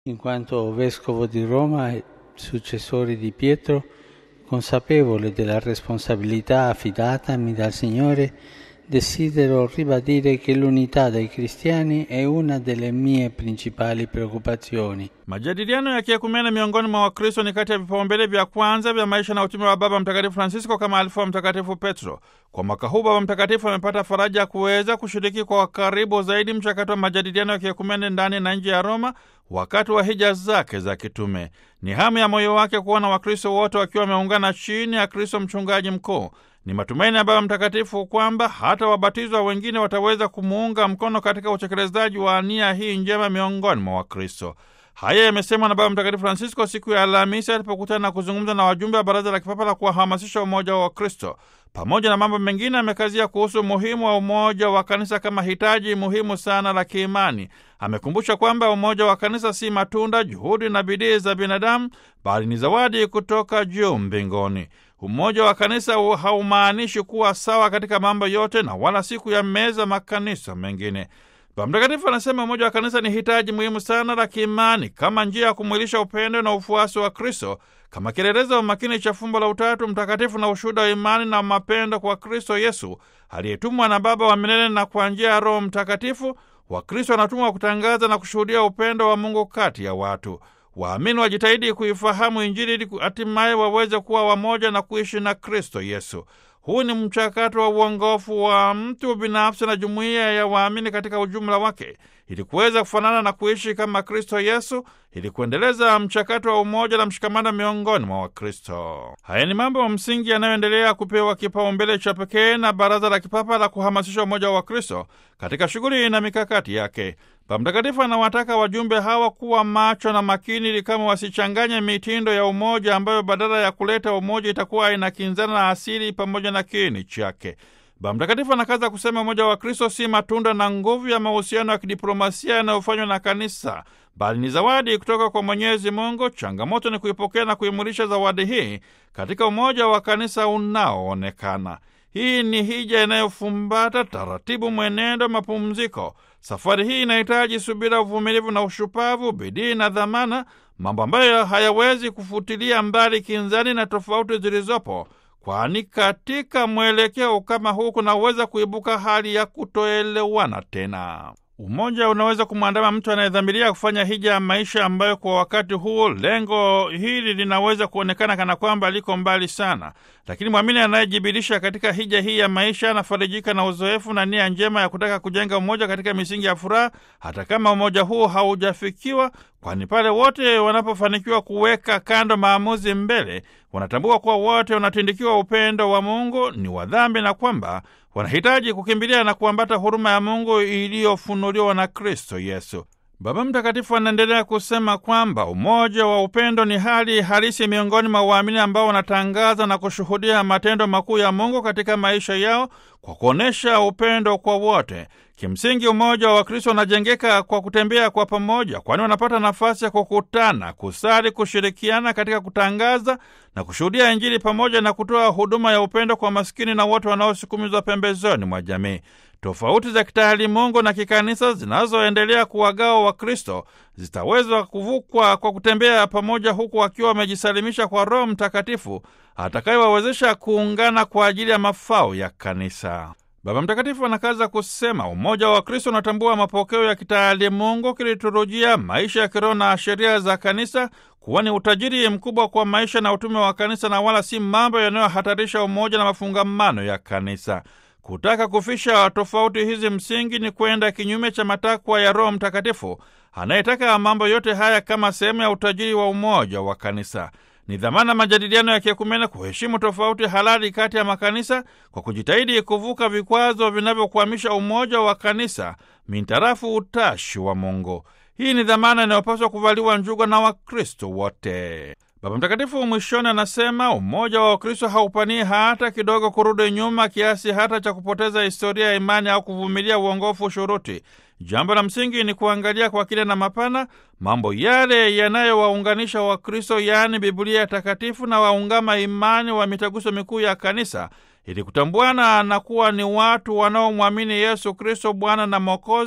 in quanto vescovo di Roma e successore di Pietro, consapevole della responsabilità affidatami dal Signore, desidero ribadire che l'unità dei cristiani è una delle mie principali preoccupazioni. Majadiliano ya kiekumene miongoni mwa Wakristo ni kati ya vipaumbele vya kwanza vya maisha na utume wa Baba Mtakatifu Francisco kama alifu Mtakatifu Petro. Kwa mwaka huu Baba Mtakatifu amepata faraja ya kuweza kushiriki kwa karibu zaidi mchakato wa majadiliano ya kiekumene ndani na nje ya Roma wakati wa hija zake za kitume. Ni hamu ya moyo wake kuona Wakristo wote wakiwa wameungana chini ya Kristo mchungaji mkuu. Ni matumaini ya Baba Mtakatifu kwamba hata wabatizwa wengine wataweza kumuunga mkono katika utekelezaji wa nia hii njema miongoni mwa Wakristo. Haya yamesemwa na Baba Mtakatifu Francisco siku ya Alhamisi alipokutana na kuzungumza na wajumbe wa Baraza la Kipapa la kuwahamasisha umoja wa Wakristo. Pamoja na mambo mengine, amekazia kuhusu umuhimu wa umoja wa kanisa kama hitaji muhimu sana la kiimani. Amekumbusha kwamba umoja wa kanisa si matunda, juhudi na bidii za binadamu, bali ni zawadi kutoka juu mbinguni. Umoja wa kanisa haumaanishi kuwa sawa katika mambo yote na wala si kuyameza makanisa mengine. Baba Mtakatifu anasema umoja wa kanisa ni hitaji muhimu sana la kiimani kama njia ya kumwilisha upendo na ufuasi wa Kristo, kama kielelezo wa makini cha fumbo la Utatu Mtakatifu na ushuhuda wa imani na mapendo kwa Kristo Yesu aliyetumwa na Baba wa milele, na kwa njia ya Roho Mtakatifu Wakristo wanatumwa kutangaza na kushuhudia upendo wa Mungu kati ya watu. Waamini wajitahidi kuifahamu Injili ili hatimaye waweze kuwa wamoja na kuishi na Kristo Yesu. Huu ni mchakato wa uongofu wa mtu binafsi na jumuiya ya waamini katika ujumla wake, ili kuweza kufanana na kuishi kama Kristo Yesu, ili kuendeleza mchakato wa umoja na mshikamano miongoni mwa Wakristo. Haya ni mambo ya msingi yanayoendelea kupewa kipaumbele cha pekee na Baraza la Kipapa la kuhamasisha umoja wa Wakristo katika shughuli na mikakati yake. Baba Mtakatifu anawataka wajumbe hawa kuwa macho na makini, ili kama wasichanganye mitindo ya umoja ambayo badala ya kuleta umoja itakuwa inakinzana na asili pamoja na kiini chake. Baba Mtakatifu anakaza kusema umoja wa Kristo si matunda na nguvu ya mahusiano ya kidiplomasia yanayofanywa na kanisa, bali ni zawadi kutoka kwa Mwenyezi Mungu. Changamoto ni kuipokea na kuimulisha zawadi hii katika umoja wa kanisa unaoonekana. Hii ni hija inayofumbata taratibu, mwenendo, mapumziko. Safari hii inahitaji subira, uvumilivu na ushupavu, bidii na dhamana, mambo ambayo hayawezi kufutilia mbali kinzani na tofauti zilizopo, kwani katika mwelekeo kama huu kunaweza kuibuka hali ya kutoelewana tena. Umoja unaweza kumwandama mtu anayedhamiria kufanya hija ya maisha ambayo kwa wakati huo lengo hili linaweza kuonekana kana kwamba liko mbali sana, lakini mwamini anayejibirisha katika hija hii ya maisha anafarijika na uzoefu na nia njema ya kutaka kujenga umoja katika misingi ya furaha, hata kama umoja huo haujafikiwa, kwani pale wote wanapofanikiwa kuweka kando maamuzi mbele, wanatambua kuwa wote wanatindikiwa upendo wa Mungu, ni wadhambi na kwamba wanahitaji kukimbilia na kuambata huruma ya Mungu iliyofunuliwa na Kristo Yesu. Baba Mtakatifu anaendelea kusema kwamba umoja wa upendo ni hali halisi miongoni mwa waamini ambao wanatangaza na kushuhudia matendo makuu ya Mungu katika maisha yao kwa kuonyesha upendo kwa wote. Kimsingi, umoja wa Wakristo unajengeka kwa kutembea kwa pamoja, kwani wanapata nafasi ya kukutana, kusali, kushirikiana katika kutangaza na kushuhudia Injili pamoja na kutoa huduma ya upendo kwa maskini na wote wanaosukumizwa pembezoni mwa jamii. Tofauti za kitaalimungu na kikanisa zinazoendelea kuwagawa Wakristo zitaweza kuvukwa kwa kutembea pamoja, huku wakiwa wamejisalimisha kwa Roho Mtakatifu atakayewawezesha kuungana kwa ajili ya mafao ya kanisa. Baba Mtakatifu anakaza kusema umoja wa Kristo unatambua mapokeo ya kitaalimungu, kiliturujia, maisha ya kiroho na sheria za kanisa kuwa ni utajiri mkubwa kwa maisha na utume wa kanisa, na wala si mambo yanayohatarisha umoja na mafungamano ya kanisa. Kutaka kufisha tofauti hizi msingi ni kwenda kinyume cha matakwa ya Roho Mtakatifu anayetaka mambo yote haya kama sehemu ya utajiri wa umoja wa kanisa. Ni dhamana majadiliano ya kiekumene kuheshimu tofauti halali kati ya makanisa kwa kujitahidi kuvuka vikwazo vinavyokwamisha umoja wa kanisa mintarafu utashi wa Mungu. Hii ni dhamana inayopaswa kuvaliwa njuga na Wakristo wote. Baba Mtakatifu mwishoni anasema umoja wa Wakristo haupanii hata kidogo kurudi nyuma kiasi hata cha kupoteza historia ya imani au kuvumilia uongofu shuruti. Jambo la msingi ni kuangalia kwa kile na mapana mambo yale yanayowaunganisha Wakristo, yaani Biblia takatifu na waungama imani wa mitaguso mikuu ya kanisa, ili kutambuana na kuwa ni watu wanaomwamini Yesu Kristo Bwana na Mwokozi,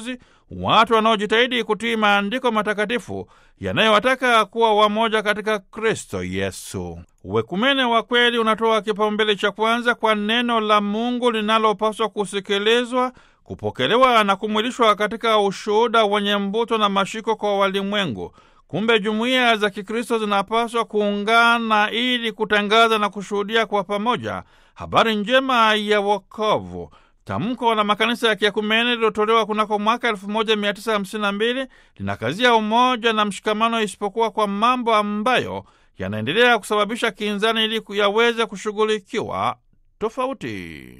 watu wanaojitahidi kutii maandiko matakatifu yanayowataka kuwa wamoja katika Kristo Yesu. Uwekumene wa kweli unatoa kipaumbele cha kwanza kwa neno la Mungu linalopaswa kusikilizwa, kupokelewa na kumwilishwa katika ushuhuda wenye mbuto na mashiko kwa walimwengu. Kumbe jumuiya za Kikristo zinapaswa kuungana ili kutangaza na kushuhudia kwa pamoja habari njema ya wokovu. Tamko la makanisa ya kiakumene lililotolewa kunako mwaka 1952 linakazia umoja na mshikamano, isipokuwa kwa mambo ambayo yanaendelea kusababisha kinzani ili yaweze kushughulikiwa tofauti.